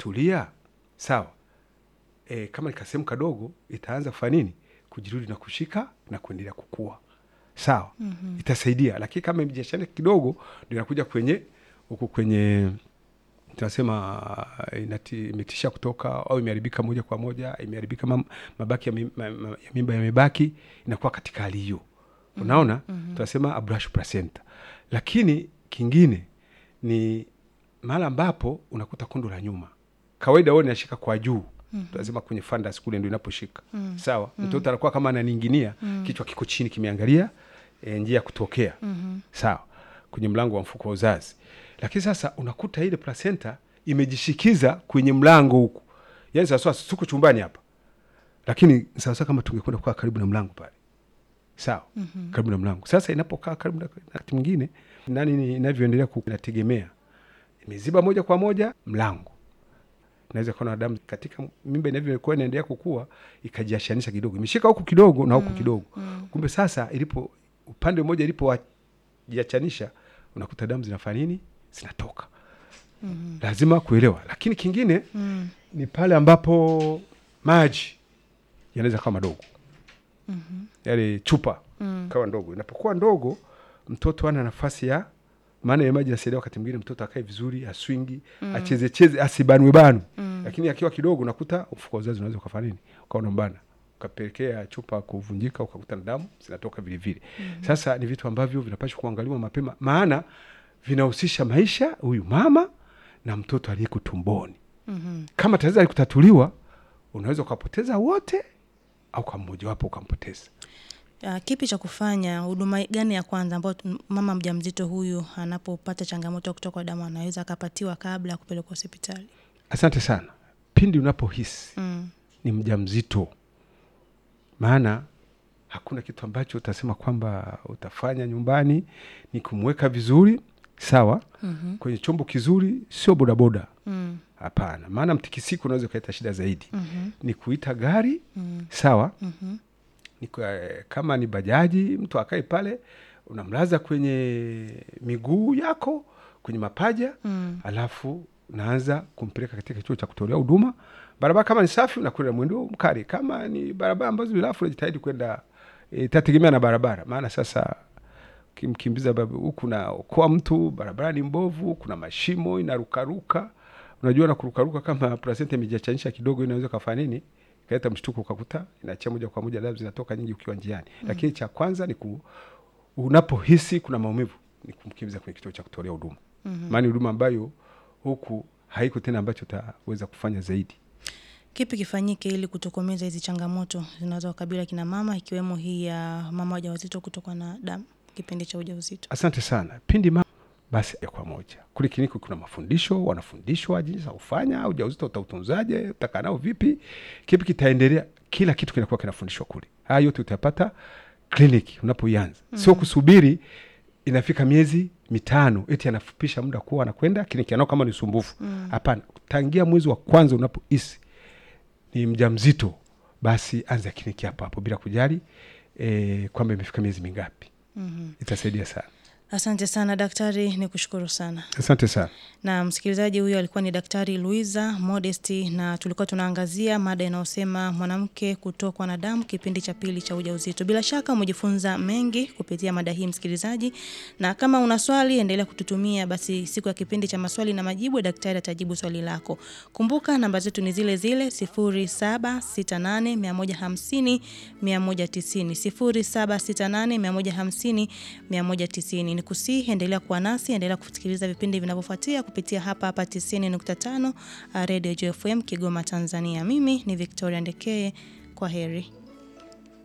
ikitulia sawa e, kama nikasehemu kadogo itaanza kufanya nini kujirudi na kushika na kuendelea kukua sawa mm-hmm. itasaidia lakini kama imejashana kidogo ndio inakuja kwenye huku kwenye tunasema uh, inati- imetisha kutoka au imeharibika moja kwa moja imeharibika mam- mabaki ya, mi, ma, ma, ya mimba yamebaki inakuwa katika hali hiyo unaona mm-hmm. tunasema abrush placenta lakini kingine ni mahali ambapo unakuta kondo la nyuma kawaida huwa inashika kwa juu mm-hmm. tunasema kwenye fundus kule ndio inaposhika mm-hmm. sawa mtoto anakuwa kama ananinginia mm-hmm. kichwa kiko chini kimeangalia e, njia ya kutokea mm-hmm. sawa kwenye mlango wa mfuko wa uzazi lakini sasa unakuta ile placenta imejishikiza kwenye mlango huku yani sawasawa tuko chumbani hapa lakini sawasawa kama tungekwenda kukaa karibu na mlango pale sawa mm-hmm. karibu na mlango sasa inapokaa karibu na wakati mwingine nani ni- inavyoendelea ku- inategemea imeziba moja kwa moja mlango naweza kuona damu katika mimba inavyokuwa inaendelea kukua ikajiashanisha kidogo imeshika huku kidogo na huku kidogo kumbe sasa ilipo upande mmoja ilipojiachanisha unakuta damu zinafanya nini zinatoka mm-hmm. lazima kuelewa lakini kingine mm. ni pale ambapo maji yanaweza kawa madogo mm-hmm. yale chupa mm. kawa ndogo inapokuwa ndogo mtoto ana nafasi ya maana ya maji nasaidia wakati mwingine mtoto akae vizuri aswingi mm. achezecheze asibanwe banu mm. lakini akiwa kidogo unakuta mfuko wa uzazi unaweza ukafanya nini ukawa unambana ukapelekea chupa kuvunjika ukakuta na damu zinatoka vile vile mm. sasa ni vitu ambavyo vinapashwa kuangaliwa mapema maana vinahusisha maisha huyu mama na mtoto aliyeko tumboni mm-hmm. kama tatizo alikutatuliwa unaweza ukapoteza wote au kwa mmojawapo ukampoteza Uh, kipi cha kufanya huduma gani ya kwanza ambayo tu- mama mjamzito huyu anapopata changamoto ya kutokwa damu anaweza akapatiwa kabla ya kupelekwa hospitali asante sana pindi unapohisi mm. ni mja mzito maana hakuna kitu ambacho utasema kwamba utafanya nyumbani ni kumweka vizuri sawa mm-hmm. kwenye chombo kizuri sio bodaboda Mm. hapana maana mtikisiko unaweza ukaleta shida zaidi Mhm. ni kuita gari Mm. sawa Mhm. ni kwa, kama ni bajaji mtu akae pale unamlaza kwenye miguu yako kwenye mapaja Mm. alafu naanza kumpeleka katika kituo cha kutolea huduma barabara kama ni safi unakwenda mwendo mkali kama ni barabara ambazo ni rafu unajitahidi kwenda e, tategemea na barabara maana sasa kimkimbiza baba- huku na okoa mtu barabara ni mbovu kuna mashimo inarukaruka unajua na kurukaruka kama placenta imejiachanisha kidogo inaweza kafanya nini ikaleta mshtuko ukakuta inaachia moja kwa moja damu zinatoka nyingi ukiwa njiani mm. lakini cha kwanza ni ku, unapohisi kuna maumivu ni kumkimbiza kwenye kituo cha kutolea huduma mm-hmm. maana ni huduma ambayo huku haiko tena ambacho utaweza kufanya zaidi kipi kifanyike ili kutokomeza hizi changamoto zinazowakabili kina mama ikiwemo hii ya mama wajawazito kutokwa na damu kipindi cha ujauzito asante sana pindi ma basi ya kwa moja kule kliniki kuna mafundisho wanafundishwa jinsi ya kufanya ujauzito utautunzaje utakaa nao vipi kipi kitaendelea kila kitu kinakuwa kinafundishwa kule haya yote utapata kliniki unapoianza mm. sio kusubiri inafika miezi mitano eti anafupisha muda kuwa anakwenda kliniki anao kama ni usumbufu hapana tangia mwezi wa kwanza unapohisi ni mja mzito basi anza kliniki hapo hapo bila kujali e, kwamba imefika miezi mingapi mm-hmm. itasaidia sana asante sana daktari ni kushukuru sana asante sana na msikilizaji huyo alikuwa ni daktari luisa modesti na tulikuwa tunaangazia mada inayosema mwanamke kutokwa na damu kipindi cha pili cha ujauzito bila shaka umejifunza mengi kupitia mada hii msikilizaji na kama una swali endelea kututumia basi siku ya kipindi cha maswali na majibu daktari atajibu swali lako kumbuka namba zetu ni zile zile 0768150190 0768150190 190 ni kusihi endelea kuwa nasi endelea kusikiliza vipindi vinavyofuatia kupitia hapa hapa 90.5 Radio JFM Kigoma Tanzania mimi ni Victoria Ndekeye kwa heri